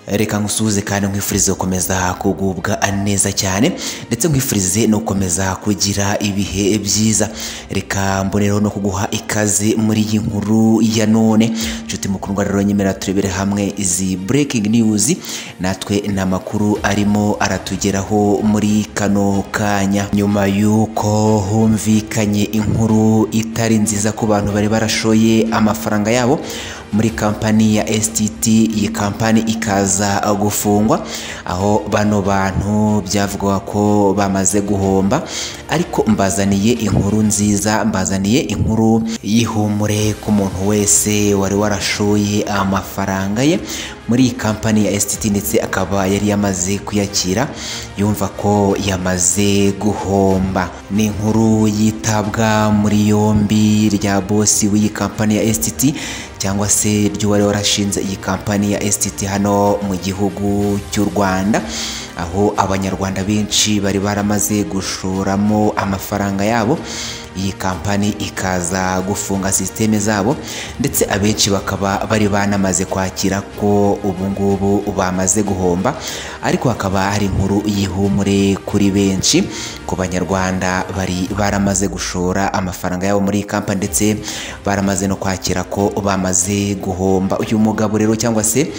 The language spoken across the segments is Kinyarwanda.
reka nkusuhuze kandi nkwifurize gukomeza kugubwa neza cyane ndetse nkwifurize no gukomeza kugira ibihe byiza reka mbonereho no kuguha ikaze muri iyi nkuru ya none nshuti mukundwa rero nyemera turebere hamwe izi breaking news natwe ni amakuru arimo aratugeraho muri kano kanya nyuma y'uko humvikanye inkuru itari nziza ku bantu bari barashoye amafaranga yabo muri kampani ya STT iyi kampani ikaza gufungwa aho bano bantu byavugwa ko bamaze guhomba ariko mbazaniye inkuru nziza mbazaniye inkuru y'ihumure ku muntu wese wari warashoye amafaranga ye muri iyi kampani ya STT ndetse akaba yari yamaze kuyakira yumva ko yamaze guhomba ni inkuru yitabwa muri yombi rya bosi w'iyi kampani ya STT cyangwa se ry'uwari warashinze iyi kampani ya STT hano mu gihugu cy'u Rwanda aho abanyarwanda benshi bari baramaze gushoramo amafaranga yabo iyi kampani ikaza gufunga sisiteme zabo ndetse abenshi bakaba bari banamaze kwakira ko ubu ngubu bamaze guhomba ariko hakaba hari inkuru y'ihumure kuri benshi ku banyarwanda bari baramaze gushora amafaranga yabo muri iyi kampani ndetse baramaze no kwakira ko bamaze guhomba uyu mugabo rero cyangwa se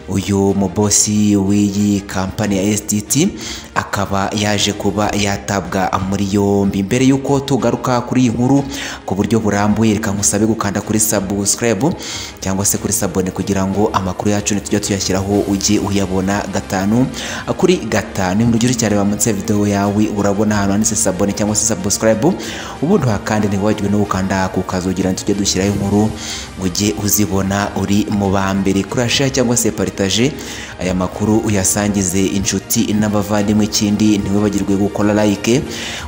uyu mubosi w'iyi kampani ya STT akaba yaje kuba yatabwa muri yombi mbere y'uko tugaruka kuri iyi nkuru ku buryo burambuye reka nkusabe gukanda kuri subscribe cyangwa se kuri sabone kugira ngo amakuru yacu nitujya tuyashyiraho ujye uyabona gatanu kuri gatanu mu rugero cyane bamutse video yawe urabona ahantu handitse sabone cyangwa se subscribe ubundi kandi ntiwibagirwe no gukanda ku kazugira tujye dushyiraho inkuru ujye uzibona uri mu ba mbere kuri share cyangwa se partage aya makuru uyasangize inshuti n'abavandimwe ikindi ntiwibagirwe gukora like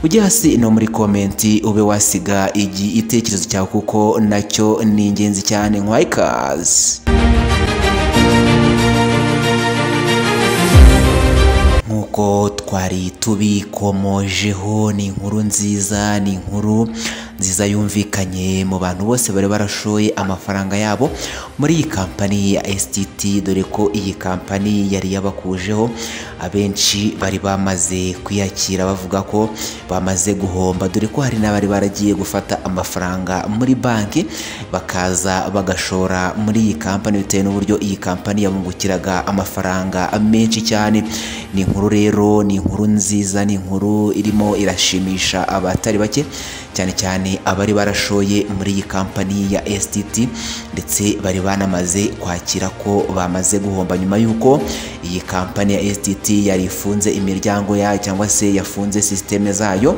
ujye hasi no muri komenti ube wasiga igitekerezo cyawe kuko nacyo ni ingenzi cyane nkwayikazi nk'uko twari tubikomojeho ni inkuru nziza ni inkuru nziza yumvikanye mu bantu bose bari barashoye amafaranga yabo muri iyi kampani ya STT dore ko iyi kampani yari yabakujeho abenshi bari bamaze kwiyakira bavuga ko bamaze guhomba dore ko hari n'abari baragiye gufata amafaranga muri banki bakaza bagashora muri iyi kampani bitewe n'uburyo iyi kampani yabungukiraga amafaranga menshi cyane ni inkuru rero ni inkuru nziza ni inkuru irimo irashimisha abatari bake cyane cyane abari barashoye muri iyi kampani ya STT ndetse bari banamaze kwakira ko bamaze guhomba nyuma y'uko iyi kampani ya STT yari ifunze imiryango yayo cyangwa se yafunze sisiteme zayo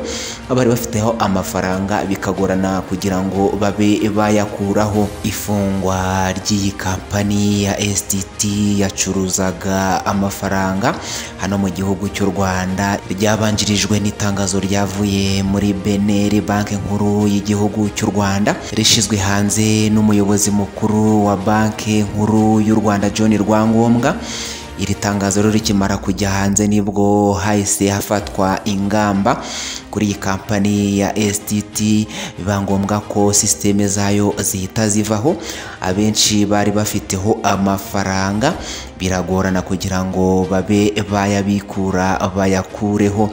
bari bafiteho amafaranga bikagorana kugira ngo babe bayakuraho ifungwa ry'iyi kampani ya STT yacuruzaga amafaranga hano mu gihugu cy'u Rwanda ryabanjirijwe n'itangazo ryavuye muri Beneri banki nkuru y'igihugu cy'u Rwanda rishyizwe hanze n'umuyobozi mukuru wa banki nkuru y'u Rwanda John Rwangombwa iri tangazo rero rikimara kujya hanze nibwo hahise hafatwa ingamba kuri iyi kampani ya STT biba ngombwa ko sisiteme zayo zihita zivaho abenshi bari bafiteho amafaranga biragorana kugira ngo babe bayabikura bayakureho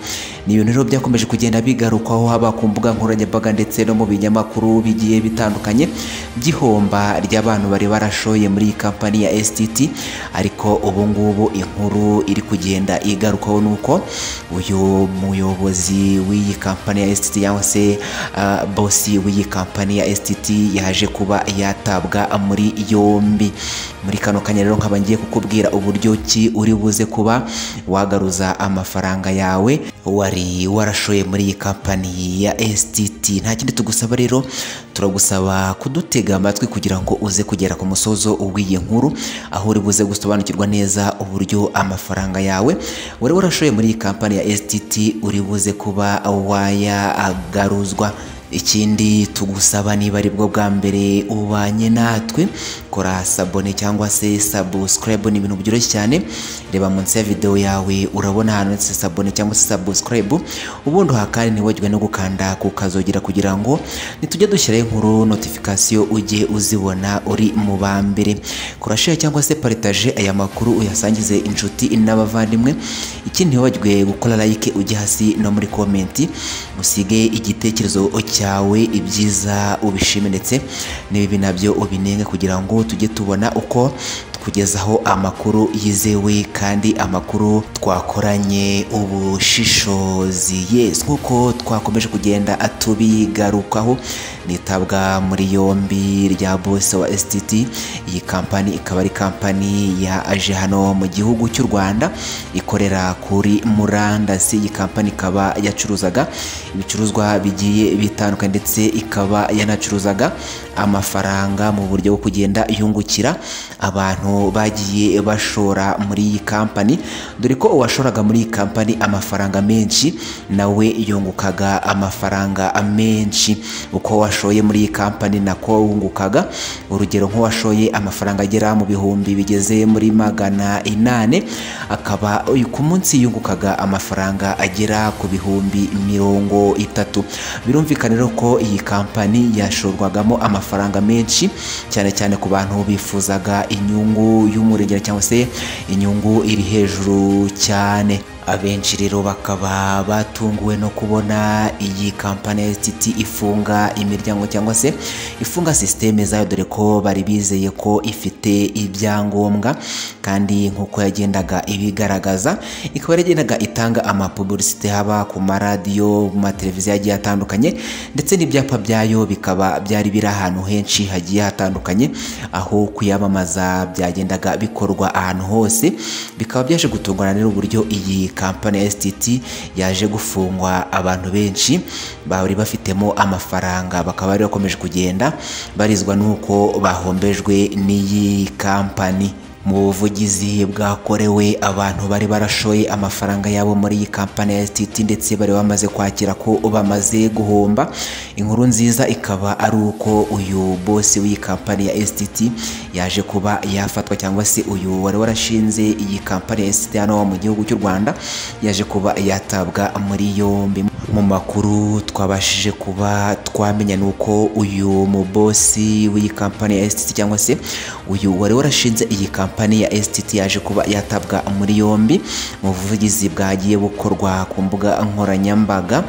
ni ibintu rero byakomeje kugenda bigarukwaho haba ku mbuga nkoranyambaga ndetse no mu binyamakuru bigiye bitandukanye by'ihomba ry'abantu bari barashoye muri iyi kampani ya STT ariko ubu ngubu ubu inkuru iri kugenda igarukaho ni uko uyu muyobozi w'iyi kampani ya STT cyangwa se bosi w'iyi kampani ya STT yaje kuba yatabwa muri yombi muri kano kanya rero nkaba ngiye kukubwira uburyo ki uri buze kuba wagaruza amafaranga yawe wari warashoye muri iyi kampani ya STT nta kindi tugusaba rero turagusaba kudutega amatwi kugira ngo uze kugera ku musozo w'iyi nkuru aho uri buze gusobanukirwa neza uburyo amafaranga yawe wari warashoye muri iyi kampani ya STT uri buze kuba wayagaruzwa ikindi tugusaba niba ari bwo bwa mbere ubanye natwe kora sabone cyangwa se subscribe ni ibintu byoroshye cyane reba munsi ya videwo yawe urabona ahantu handitse sabone cyangwa se subscribe ubundi uhakane ntiwagirwe no gukanda ku kazogera kugira ngo nitujya dushyiraho inkuru notification ujye uzibona uri mu ba mbere kora share cyangwa se paritaje aya makuru uyasangize inshuti n'abavandimwe ikindi ntiwibagirwe gukora like ujye hasi no muri komenti usige igitekerezo cyawe ibyiza ubishime ndetse n'ibibi nabyo ubinenge kugira ngo tujye tubona uko kugezaho amakuru yizewe kandi amakuru twakoranye ubushishozi yes nk'uko twakomeje kugenda tubigarukaho nitabwa muri yombi rya bose wa STT iyi kampani ikaba ari kampani yaje hano mu gihugu cy'u Rwanda ikorera kuri murandasi iyi kampani ikaba yacuruzaga ibicuruzwa bigiye bitandukanye ndetse ikaba yanacuruzaga amafaranga mu buryo bwo kugenda yungukira abantu bagiye bashora muri iyi kampani dore ko uwashoraga muri iyi kampani amafaranga menshi nawe yungukaga amafaranga menshi uko washoye muri iyi kampani nako wungukaga urugero nk'uwashoye amafaranga agera mu bihumbi bigeze muri magana inane akaba ku munsi yungukaga amafaranga agera ku bihumbi mirongo itatu birumvikana rero ko iyi kampani yashorwagamo amafaranga menshi cyane cyane ku bantu bifuzaga inyungu inyungu y'umurengera cyangwa se inyungu iri hejuru cyane abenshi rero bakaba batunguwe no kubona iyi kampani ya STT ifunga imiryango cyangwa se ifunga sisiteme zayo dore ko bari bizeye ko ifite ibyangombwa kandi nk'uko yagendaga ibigaragaza ikaba yaragendaga itanga amapubulisite haba ku maradiyo mu mateleviziyo agiye atandukanye ndetse n'ibyapa byayo bikaba byari biri ahantu henshi hagiye hatandukanye aho kuyamamaza byagendaga bikorwa ahantu hose bikaba byaje gutungana n'uburyo iyi kampani ya STT yaje gufungwa abantu benshi bari bafitemo amafaranga bakaba bari bakomeje kugenda barizwa n'uko bahombejwe n'iyi kampani mu buvugizi bwakorewe abantu bari barashoye amafaranga yabo muri iyi kampani ya STT ndetse bari bamaze kwakira ko bamaze guhomba inkuru nziza ikaba ari uko uyu bosi w'iyi kampani ya STT yaje kuba yafatwa cyangwa se uyu wari warashinze iyi kampani ya STT hano mu gihugu cy'u Rwanda yaje kuba yatabwa muri yombi mu makuru twabashije kuba twamenya nuko uyu mubosi w'iyi kampani ya STT cyangwa se uyu wari warashinze iyi kampani kampani ya STT yaje kuba yatabwa muri yombi mu buvugizi bwagiye bukorwa ku mbuga nkoranyambaga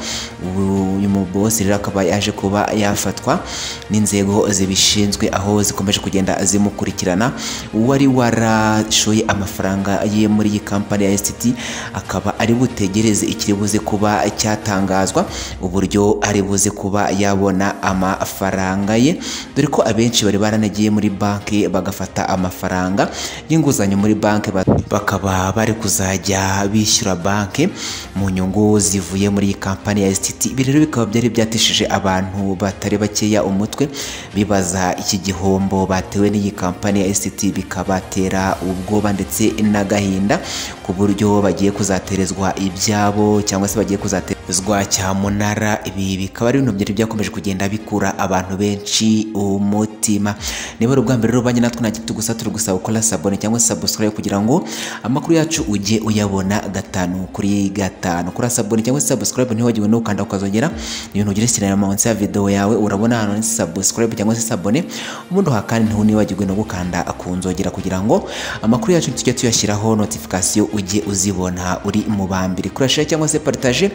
uyu mubosi rero akaba yaje kuba yafatwa n'inzego zibishinzwe aho zikomeje kugenda zimukurikirana uwari warashoye amafaranga ye muri iyi kampani ya STT akaba ari butegereze ikiri buze kuba cyatangazwa uburyo ari buze kuba yabona amafaranga ye dore ko abenshi bari baranagiye muri banki bagafata amafaranga y'inguzanyo muri banki bakaba bari kuzajya bishyura banki mu nyungu zivuye muri iyi kampani ya STT ibi rero bikaba byari byatishije abantu batari bakeya umutwe bibaza iki gihombo batewe n'iyi kampani ya STT bikabatera ubwoba ndetse n'agahinda ku buryo bagiye kuzaterezwa ibyabo cyangwa se bagiye kuzaterezwa cyamunara ibi bikaba ari ibintu byari byakomeje kugenda bikura abantu benshi umutima niba ari ubwa mbere rero banjye natwe nta gusa turi gusaba gukora sabone cyangwa subscribe kugira ngo amakuru yacu ujye uyabona gatanu kuri gatanu kuri sabone cyangwa subscribe ntiwagiwe no gukanda ukazongera ibintu ugira sinema munsi ya video yawe urabona hano ni subscribe cyangwa se sabone ubundi hakandi ntiwe nibagirwe no gukanda akunzogera kugira ngo amakuru yacu tujye tuyashyiraho notification ujye uzibona uri mu bambiri kuri share cyangwa se partage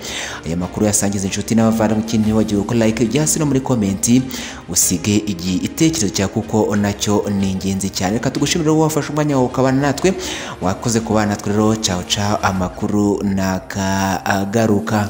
aya makuru yasangiza inshuti n'abavandimwe ikindi ntiwagiwe gukora like ujya hasi no muri komenti usige igitekerezo cyawe kuko nacyo ni ingenzi cyane reka tugushimire wowe wafashe umwanya wawe ukabana natwe wakoze kubana natwe rero cawo cawo amakuru nakagaruka